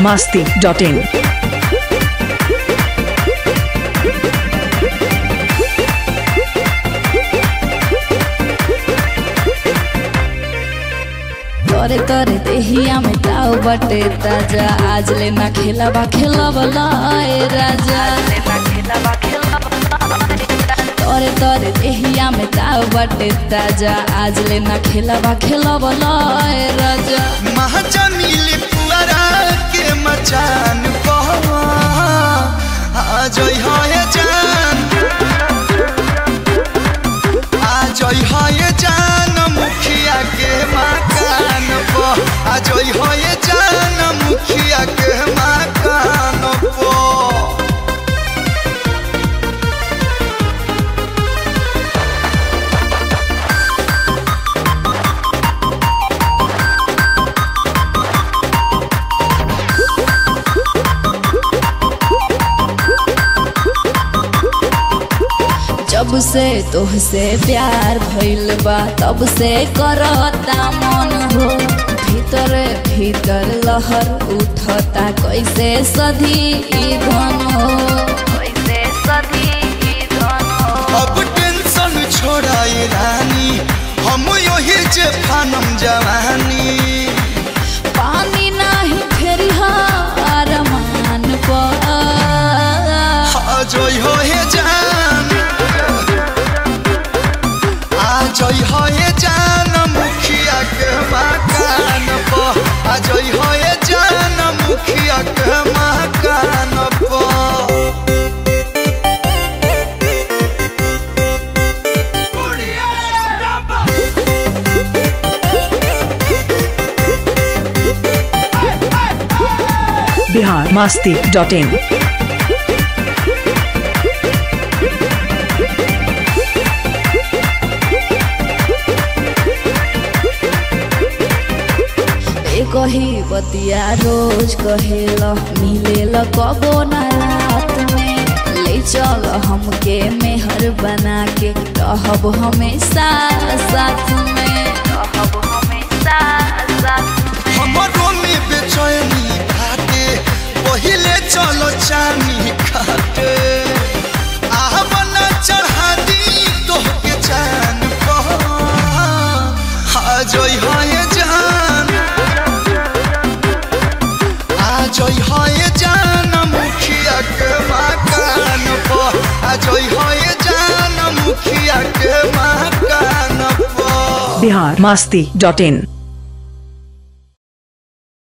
masti.in. तोरे तोरे देहिया में ताव बटे ताजा आज ले ना खेला बा खेला वाला ए राजा तोरे तोरे देहिया में ताव बटे ताजा आज ले ना खेला बा खेला वाला ए राजा महाजमीली पुअरा के मचान पर आज है जान आज है जान मुखिया के मकान पर आज है जान मुखिया के मकान पर जब से तोहसे प्यार भइल बा तब से करता मन हो भीतर भीतर लहर उठता कैसे सधी ई धन हो कैसे सधी ई धन हो अब टेंशन छोड़ाई रानी हम यही जे फानम जवानी पानी नाही फेरी अरमान पर आज हो हे जान आज हो हे जान मुखिया के मकान पर आज हो हे जान मुखिया के मकान पर Bihar masti.in. एक ही बतिया रोज कहेला मिलेला कबो ना रात में ले चल हमके मेहर बना के रहब हमेशा साथ में रहब हमेशा साथ में हमरो में बेचैनी खाते पहिले चलो चानी खाते आह बना चढ़ा दी तोहके जान पर आज है जान आज है जान मुखिया के मकान पर आज है जान मुखिया के मकान पर Bihar masti.in.